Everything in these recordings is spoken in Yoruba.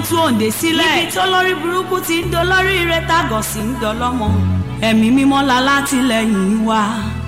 ń tú òǹdè sílẹ̀ níbi tó lórí burúkú ti ń dolórí ire tágọ̀ sí ń dọlọ́mọ ẹ̀mí mímọ́ la látìlẹ́yìn wa.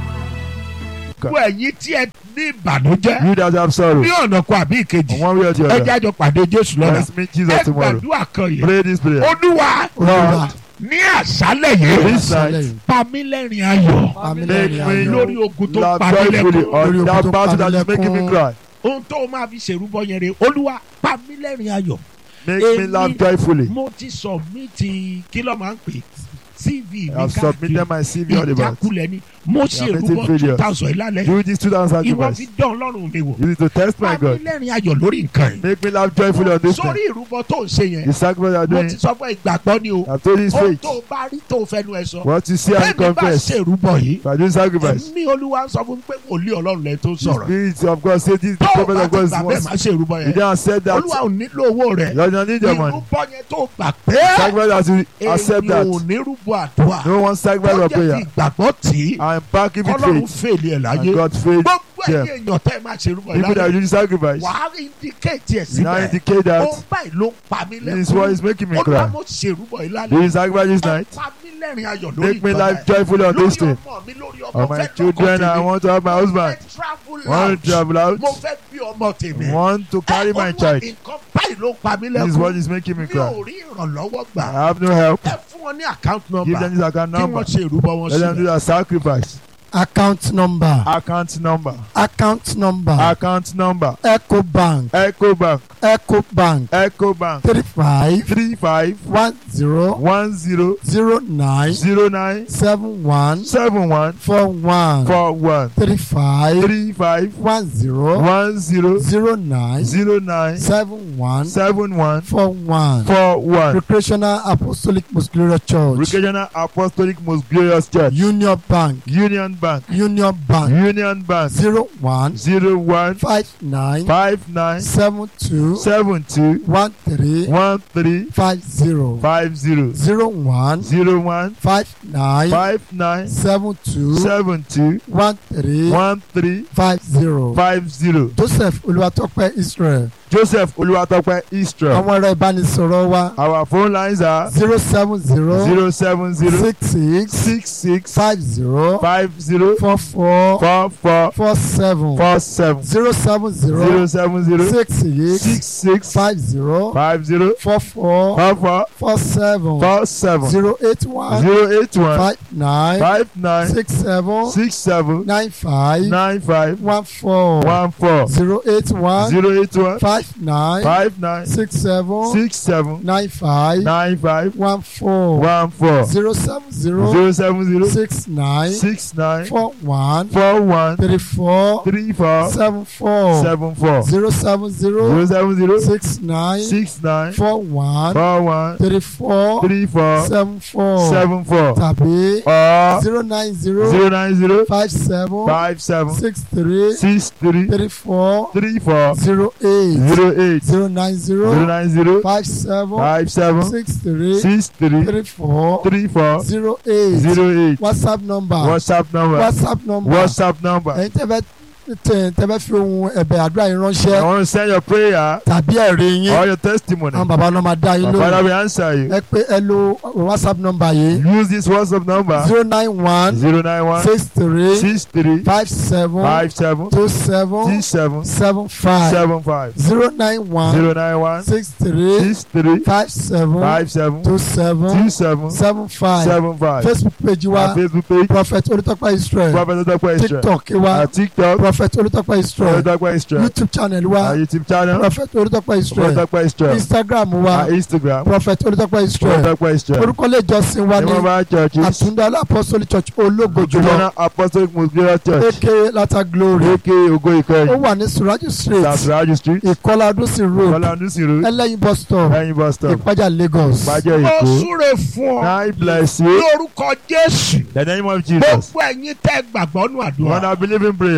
gbogbo ẹ̀yin tí ẹ ní ìbànújẹ́ You that have sorrow. ní ọ̀nà kan àbí ìkejì On one way or the ẹ other. jájọ pàdé jésù lọ́la Let's meet Jesus ẹ tomorrow. gbàdúrà kan yìí Pray this prayer. olúwa Lord, ní àṣálẹ̀ yìí this night, pa mí lẹ́rìn ayọ̀ make me lórí ogun tó laugh pa mí joyfully lẹ́kọ̀ọ́ on Lórí that ogun tó battle pa mí that is making me lẹ́kún. cry. ohun tó o máa fi ṣèrúbọ yẹn rè olúwa pa mí lẹ́rìn ayọ̀ Make me Èmi- laugh joyfully. mo ti submit kí ló máa ń pè cv mi I have submitted my CV on the back. ìjákulẹ̀ ni mo ṣe You have ìrúbọ made two videos. thousand ìlàlẹ̀ Do this 2000 ìwọ sacrifice. fi dán ọlọ́run mi wò You need to test my pa mí God. lẹ́rìn ayọ̀ lórí nǹkan yìí Make me laugh joyfully on this sórí thing. ìrúbọ tó ń ṣe yẹn The sacrifice you are mo doing, ti sọ fún ìgbàgbọ́ ni o I have told you it's ohun faith. tó o bá rí tó o fẹnu ẹ sọ What you see and bẹ́ẹ̀ni bá confess. ṣe ìrúbọ yìí If I do sacrifice, ẹ̀mí olúwa sọ fún mi pé wòlíì ọlọ́run lẹ tó ń the sọ̀rọ̀ spirit of God say this, the tó o prophet bá of ti God is gbà bẹ́ẹ̀ once. máa ṣe ìrúbọ You yẹn don't accept that. olúwa ò nílò owó rẹ̀ You don't need your money. ìrúbọ yẹn tó gbà pé Sacrifice as you accept èyí ò that. ní rúbọ àdúrà No one sacrifice tó or jẹ́ prayer. ti ìgbàgbọ́ tì í I am back with kọ́lọ́run faith. fèlè ẹ̀ láyé And God faith. gbogbo Yeah. ẹ̀yìn èèyàn tẹ́ ẹ máa ṣe ìrúbọ yìí People that láyé do sacrifice. wàá indicate ẹ̀ Now síbẹ̀ indicate that ó báyìí ló ń pa mí this is what lẹ́kọ̀ọ́ is making me olúwa cry. mo ṣe ìrúbọ yìí lálẹ́ Do you sacrifice this ẹ night? pa mí lẹ́rìn ayọ̀ lórí Make me ìgbà life yẹn. joyfully on this lórí thing. ọmọ mi lórí ọmọ On my fẹ́ lọ́kọ children, I tèmi. want to have my Mo husband. fẹ́ travel Want out. to travel out. mo fẹ́ bí ọmọ tèmi. Want to carry my Olúwa, child. nǹkan báyìí ló ń pa mí This is what lẹ́kọ̀ọ́ is making me mi ò cry. rí ìrànlọ́wọ́ gbà I have no help. ẹ fún wọn ní account Give number them this account kí number. wọ́n ṣe ìrúbọ wọn Let them do sílẹ̀. that sacrifice. account number Account number. account number Account number. ecobank Ecobank. ecobank Ecobank. three five Three five one zero one zero zero nine zero nine seven one seven one four one four one three five three five one zero one zero zero nine zero nine seven one seven one four one four one. recreational apostolic most glorious church Recreational Apostolic Most Glorious Church. union bank Union Bank. union bank Union Bank. zero one Zero one five nine five nine seven two seven two one three one three five zero five zero zero one zero one five nine five nine seven two seven two one three one three five zero five zero. joseph olúwatópẹ́ israel Joseph Oluwatope Israel. àwọn ẹ̀rọ ìbánisọ̀rọ̀ wa Our phone lines are zero seven zero zero seven zero six six six six five zero five zero four four four four four seven four seven zero seven zero zero seven zero six six six six five zero five zero four four four four four seven four seven zero eight one zero eight one five nine five nine six seven six seven nine five nine five one four one four zero eight one zero eight one five nine five nine six seven six seven nine five nine five one four one four zero seven zero zero seven zero six nine six nine four one four one three four three four seven four seven four zero seven zero zero seven zero six nine six nine four one four one three four three four seven four seven four tàbí or zero nine zero zero nine zero five seven five seven six three six three three four three four zero eight zero eight zero nine zero zero nine zero five seven five seven six three six three three four three four zero eight zero eight whatsapp number whatsapp number whatsapp number whatsapp number ẹ̀yin tẹ́ fẹ́ tẹ́ tẹ́ fẹ́ fi ohun ẹ̀bẹ̀ àdúrà yín I ránṣẹ́ want to send your prayer tàbí ẹ̀rí yín or your testimony àwọn bàbá náà máa dá yín my father lóhùn will answer you ẹ pé ẹ lo whatsapp number yìí use this whatsapp number zero nine one zero nine one six three six three five seven five seven two seven six seven seven five seven five zero nine one zero nine one six three six three five seven five seven two seven two seven seven five seven five facebook page our wa facebook page prophet olùtọ́pẹ́ israel prophet otopo israel tiktok wa our tiktok prophet olùtọ́pẹ́ israel otopo israel youtube channel wa our youtube channel prophet olùtọ́pẹ́ israel otopo israel instagram wa our instagram prophet olùtọ́pẹ́ israel otopo israel orúkọ ilé ìjọsìn wa ní Jehovah churches àtúndá apostolic church ológo jùlọ Ojúlọ́nà apostolic most glorious church aka lata glory aka ogo ó ìkẹyìn wà ní suraju street sasraju street ìkọlà adúsí road kọ́lá ndúsìrò ẹlẹ́yin bus stop ẹ̀yìn bus stop ìpájà lagos bàjẹ́ mo èkó súre fún ọ God bless you lórúkọ jésù the name of Jesus gbogbo ẹ̀yin tẹ́ gbàgbọ́ nù when àdúrà I believe in prayer gbogbo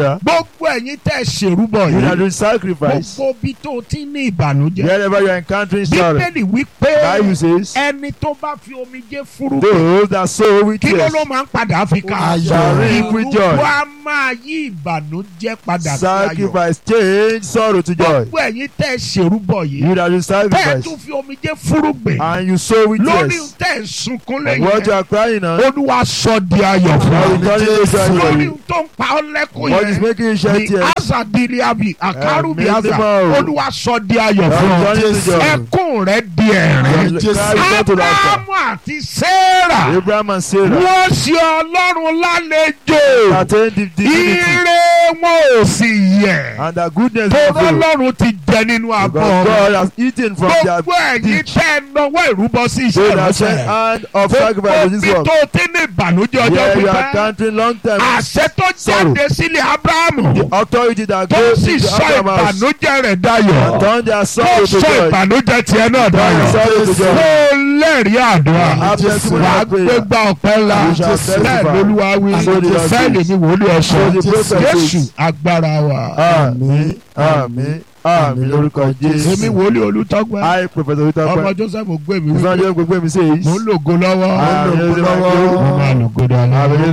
gbogbo ẹ̀yin tẹ́ ṣèrúbọ You that yìí do sacrifice. gbogbo bí tó ti ní ìbànújẹ́ Wherever you are encountering sorrow. bíbélì wípé Bible says, ẹni tó bá fi omijé fúrúgbìn those that sow with kí ló tears ló máa ń padà fi ká Ayọ̀. shall reap with joy. ìrúbọ á máa yí ìbànújẹ́ padà sí ayọ̀ Sacrifice change sorrow to joy. gbogbo ẹ̀yin tẹ́ ṣèrúbọ yìí You that do tẹ́ ẹ sacrifice tún fi omijé fúrúgbìn and you sow with lórí tears. tẹ́ ẹ sunkún And what you lẹ́yìn are crying on, olúwa sọ di ayọ̀ fún now ọ we turn it into joy for lórí you. tó ń pa ọ́ lẹ́kùn What is yẹn making you shed ni tears? asa dili abi akaru bi Ẹ̀mí asa mímọ́ o. olúwa sọ di ayọ̀ Now fún we ọ turn it into joy. ẹkún rẹ di ẹ̀rín Your Jésù. cry will turn to laughter. abrahamu àti sarah Abraham and Sarah wọ́n ṣe ọlọ́run lálejò attained the divinity ire wọn ò sì yẹ̀ and the goodness tọ́rọ of God. ọlọ́run ti jẹ nínú abọ́ Because God has eaten from their gbogbo ẹ̀yin dish. tẹ́ ẹ náwó ìrúbọ sí So iṣẹ́ that sent ìránṣẹ́ hand of sacrifice to gbogbo this bí work. tó ti ní ìbànújẹ́ ọjọ́ Where you are pípẹ́ counting long time. àṣẹ tó Sorrow. jáde sílẹ̀ abrahamu The authority that tó goes sì into sọ Abraham's house ìbànújẹ́ rẹ̀ dayọ̀ and turn their tó sorrow to sọ joy. ìbànújẹ́ tiẹ̀ náà Turn their dayọ̀ sorrow to kó joy. lẹ́rìí àdúrà Have testimony wàá of prayer. gbégbá ọpẹ́ ńlá You shall testify. bẹ́ẹ̀ lolúwa wí So the Lord bẹ́ẹ̀ lè says. ní wòlíì ọ̀sán So the prophet jésù says. agbára wa Àmín àmín àmín lórúkọ èmi Jésù. wòlíì olùtọ́gbẹ́ I Professor ọmọ Witape. joseph gbé mi wípé Ìfọ̀njẹ́ gbogbo mi says. mo ń lògo lọ́wọ́ Àmín mo máa lògo dáadáa. Àmín